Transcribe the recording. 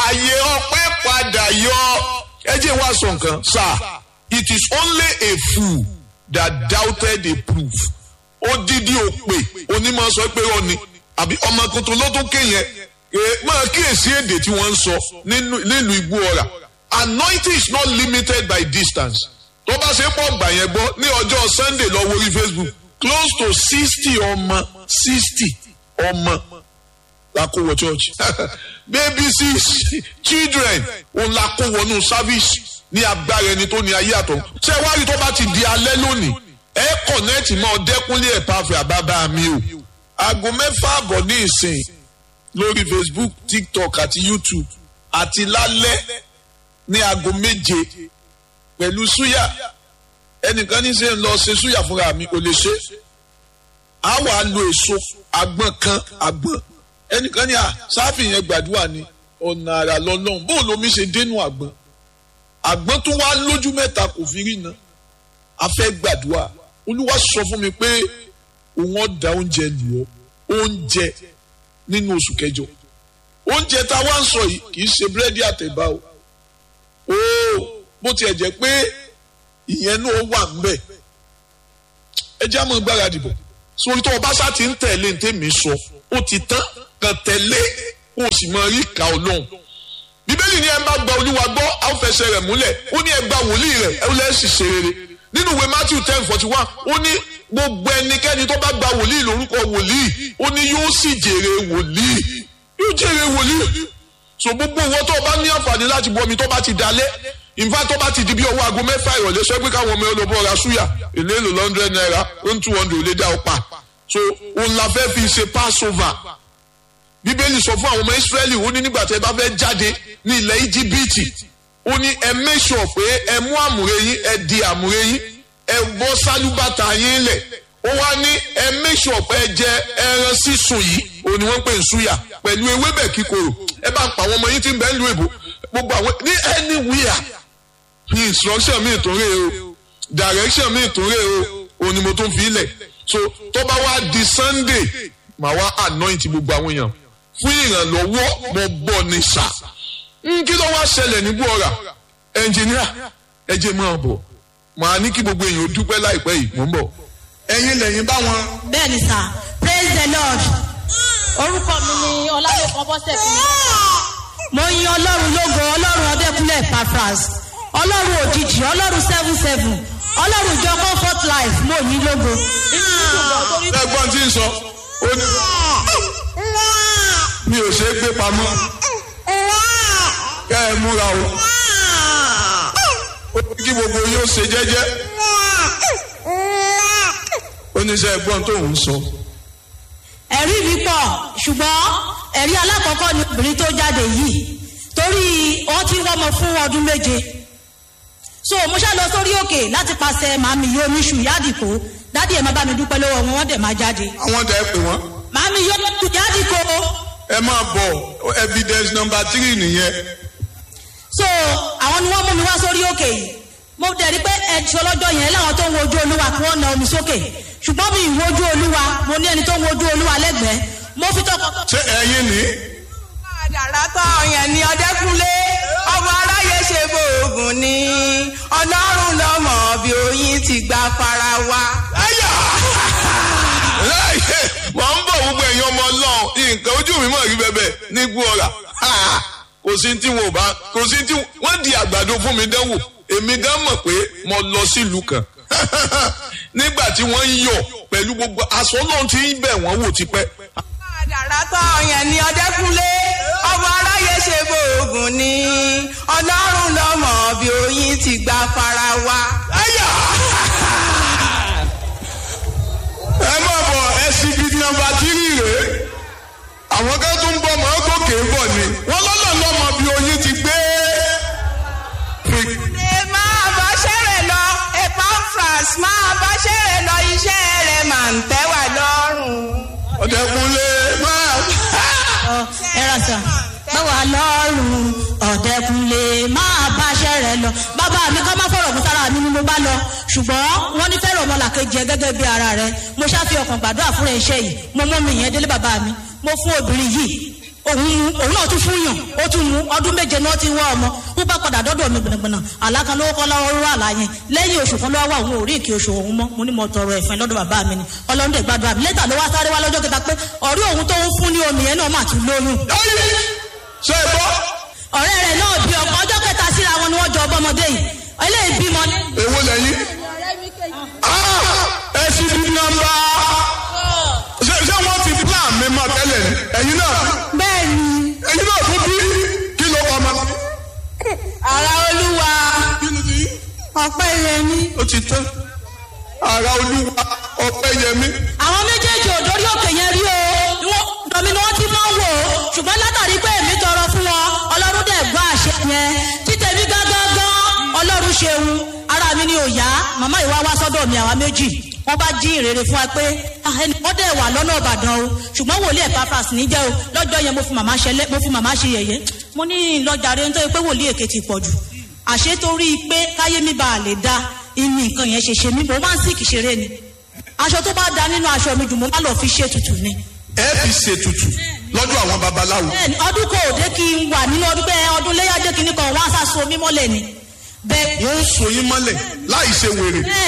ààyè ọpẹ́ padà yọ ẹ jẹ́ wá sọ nǹkan sir it is only a fool that doubted a proof odidi òpè onímọ̀ sọ pé ó ní àbí ọmọ tuntun ló tún kéyẹn máa kíyèsí èdè tí wọ́n ń sọ nílùú igbó ọ̀rà anointing is not limited by distance tó bá ṣe pọ̀ gbà yẹn gbọ́ ní ọjọ́ sunday lọ wọrí facebook close to sixty ọmọ sixty ọmọ la kó wọ church baby six children òun la kó wọnú service ní agbára ẹni tó ní ayé àtọ̀ ṣé wá rí tó bá ti di alẹ́ lónìí ẹ kọ̀nẹ́ẹ̀tì mọ́ ọdẹ́kúnlé ẹ̀ pàfẹ́ àbábá mi o aago mẹ́fà àbọ̀ ní ìsìn lórí facebook tiktok àti youtube àti lálẹ́ ní aago méje pẹ̀lú súyà ẹnìkan ní sẹ́ ń lọ ṣe súyà fúnra mi kò lè ṣe á wà á lo èso àgbọn kan àgbọn ẹnìkan ní à sáfì yẹn gbàdúrà ni ọ̀nà àrà lọ́lọ́run bóun lomi ṣe dénú àgbọn àgbọn tó wá lójú mẹ́ta kò fi rí na a fẹ́ gbàdúrà olúwa sọ fún mi pé òun ọ̀dà oúnjẹ lù ọ́ oúnjẹ nínú oṣù kẹjọ oúnjẹ tá a wá ń sọ yìí kì í ṣe búrẹ́dì àtẹ̀bá o ooo bó tiẹ̀ jẹ́ pé ìyẹn náà wà ń bẹ̀ ẹ jẹ́ àmọ́ gbáradì bọ̀ sórí tó o bá sá ti ń tẹ̀lé ní tèmi sọ ó ti tán kàn tẹ̀lé kó o sì máa rí ìka ọlọ́run bíbélì ní ẹ bá gba olúwa gbọ́ a ó fẹsẹ̀ rẹ̀ múlẹ̀ ó ní ẹ gba wòlíì rẹ̀ ẹ lẹ́sìn ṣe rere nínú ìwé matthew ten forty one ó ní gbogbo ẹnikẹ́ni tó bá gba wòlíì lórúkọ wòlíì ó ní yóò sì jèrè wòlíì yóò jèrè wòlíì so gbogbo owó tó o bá ní àǹfààní láti bu omi tó bá ti dalẹ̀ ìfá tó bá ti di bí ọwọ́ aago mẹ́fà ìrọ̀lẹ́ sọ pé káwọn ọmọ olóbó ra súyà èlé èlò lọ́ndrẹ́d náírà ó ń two hundred lé dá ọ pa so òun la fẹ́ fi ṣe passover bíbélì sọ fún àwọn ọmọ israẹli ó ní nígbà tí ẹ bá fẹ́ jáde ní ilẹ̀ íjíbítì ó ní ẹ make sure pé ẹ mú àmùrè yín ẹ di àmùrè yín ẹ bọ́ sálúbàtà yín lẹ̀ ó wá ní ẹ make sure pé ẹ jẹ ẹran sísun yìí òun ni wọ́n pè ń súyà pẹ̀lú ewébẹ̀ kíkorò ẹ bá ń pa àwọn ọmọ yín tí ń bẹ ń lu èbò gbogbo àwọn ní anywhere instruction mi tó rè o direction mi tó rè o òun ni mo tún fi lẹ̀ so tó bá wá di sunday màá wá anoint gbogbo àwọn èèyàn fún ìrànlọ́wọ́ mo gbọ́ ní sà kí ló wá ṣẹlẹ̀ ní búọ̀rà ẹnjìníà ẹ jẹ́ máa bọ̀ màá ní kí gbogbo èèyàn ó dúpẹ́ láìpẹ́ yìí mò ń bọ̀ ẹ̀yin lẹ́yìn bá wọn. bẹ́ẹ̀ni sà praise the lord orúkọ mi ni ọlálẹ́kan bọ́sẹ̀ fún mi. mo yin ọlọ́run lógo ọlọ́run ọdẹkùnlé pafras ọlọ́run òjijì ọlọ́run seven seven ọlọ́run ìjọ comfort life mo yin lógo. ẹ̀gbọ́n tí ń sọ ó ní mi ò ṣe é gbé pamọ́ kẹ́ ẹ múra o ó ní kí gbogbo yóò ṣe jẹ́jẹ́ ó ní sẹ́ ẹ̀gbọ́n tó ń sọ. ẹ̀rí mi pọ̀ ṣùgbọ́n ẹ̀rí alákọ̀ọ́kọ́ ni obìnrin tó jáde yìí torí wọ́n ti wọ́mọ fún ọdún méje so mo ṣá lọ sórí òkè láti pàṣẹ màmí yóò ní ṣù yádìkó dádì ẹ̀ má bá mi dúpẹ́ lọ́wọ́ wọn wọ́n dẹ̀ máa jáde àwọn tẹ ẹ pè wọ́n. màmí yóò ní ṣù yádìkó ẹ máa bọ̀ evidence number three nìyẹn. so àwọn ni wọ́n mú mi wá sórí òkè yìí mo dẹ̀ rí pé ẹ̀ṣọ́ lọ́jọ́ yẹn láwọn tó ń wojú olúwa kí wọ́n na omi sókè ṣùgbọ́n mi ìwojú olúwa mo ní ẹni tó ń wojú olúwa lẹ́gbẹ̀ẹ́ mo fi tọkọ. ṣé ẹyin ni. àdàrà tán yẹn ni ọdẹkùnlé ọmọ aráyé ṣe bóògùn ni ọlọ́run lọ́mọ bí oyin ti gba fara wa. ẹyà láyé wọ́n ń bọ̀ gbogbo ẹ̀yin ọmọ ọlọ́run nǹkan ojú mi mọ̀ rí bẹ́bẹ̀ ní gbọ́ra kò sí tí wọn ò bá kò sí tí wọ́n di àgbàdo fún mi dánwò èmi gan mọ̀ pé mo lọ sílùú kan nígbà tí wọ́n ń yọ̀ pẹ̀lú gbogbo aṣọ náà ti ń bẹ̀ wọ́n wò tipẹ́. àdàrà tán yẹn ni ọdẹkùnlé ọmọ aráyé ṣe bóògùn ni ọlọ́run lọ́mọ bí oyin ti gba fara wa. ẹyà ẹ má bọ̀ exhibit number three rèé àwọn kan tó ń bọ̀ mọ́ gòkè ń bọ̀ ni wọ́n lọ́nà lọ́mọ bí oyin ti gbé. ẹ máa bá ṣẹ́rẹ̀ lọ epafras máa bá ṣẹ́rẹ̀ lọ iṣẹ́ rẹ̀ máa ń tẹ́ wà lọ́rùn. ọ̀dẹ̀kunlé máa. ẹ rà sà báwa lọ́rùn ọ̀dẹ́kunlé máa báṣẹ́ rẹ̀ lọ bàbá mi ká má fọ̀rọ̀ mú sára mi ni mo bá lọ ṣùgbọ́n wọ́n ní fẹ́ràn ọmọlàkejì ẹ gẹ́gẹ́ bí ara rẹ mo ṣáfi ọkàn gbàdúrà fúnra iṣẹ́ yìí mo mú mi yẹn délé bàbá mi mo fún obìnrin yìí òun mu òun náà tún fún yàn ó tún mu ọdún méje náà ti wá ọmọ ó bá padà dọ́dọ̀ mi gbọ̀nàgbọ̀nà àlákan lówó kọ́ lọ́wọ́ rú àlá yẹn lẹ́yìn oṣù kan lọ́wọ́ àwọn òrí ìkí oṣù òun mọ́ mo ní mo tọrọ ẹ̀fẹ̀ lọ́dọ̀ bàbá mi ni ọlọ́run dẹ̀ gbàdúrà mi lẹ́tà ló wá sáré wá lọ́jọ́ kẹta pé ọ̀rí òun tó ń fún ní omi yẹn náà mà tún lóyún Ayé! ṣe é gbọ́ ọ̀rẹ́ rẹ̀ náà bí ọkọ̀ ọjọ́ kẹta síra wọn ni wọ́n jọ ọbọmọdé yìí eléyìí bímọ èwo lẹ́yìn. Ah! ẹ sì bí nọ́mbà. ṣé ṣé wọ́n ti plan mi mọ́ tẹ́lẹ̀ ni ẹ̀yin náà bẹ́ẹ̀ ni ẹ̀yin náà tún bí kí ló kọ́ ọmọ. ara olúwa ọpẹ́ rẹ̀ ni. ó ti tán ara olúwa ọpẹ́ yẹmí. àwọn méjèèjì ò dórí òkè yẹn rí o Wọ́n- dọ̀mí ni wọ́n ti máa ń wò ó ṣùgbọ́n látàrí pé èmi tọrọ fún wọn ọlọ́run dẹ̀ gbọ́ àṣẹ yẹn títẹ̀mí gángan ọlọ́run ṣeun ara mi ni ò yá màmá ìwá wá sọ́dọ̀ mi àwa méjì wọ́n bá jí ìrere fún wa pé "Ah, ẹnì kan dẹ̀ wà lọ́nà ìbàdàn o ṣùgbọ́n wòlíì ẹ̀ pàfàs níjẹ́ o lọ́jọ́ yẹn mo fi màmá ṣe lẹ́- mo fi màmá ṣe yẹ̀yẹ́ mo ní lọ́jàre nítorí pé wòlíì èké ti pọ̀ jù àṣé torí pé káyé mi bá a lè da ìní nǹkan yẹn ṣe ṣe mí mo máa ń sìkì ṣeré ni aṣọ tó bá da nínú aṣọ mi jù mo má lọ fi ṣe tutù ni. ẹ fi ṣètùtù lọ́dọ̀ àwọn babaláwo. bẹ́ẹ̀ni ọdún kò dé kí n wà nínú ọdún bẹ́ẹ̀ ọdún léyàdé kìíní kan wọ́n á sá so mímọ́lẹ̀ ni. bẹ́ẹ̀ wọ́n ń so yín mọ́lẹ̀ láì ṣe wèrè. bẹ́ẹ̀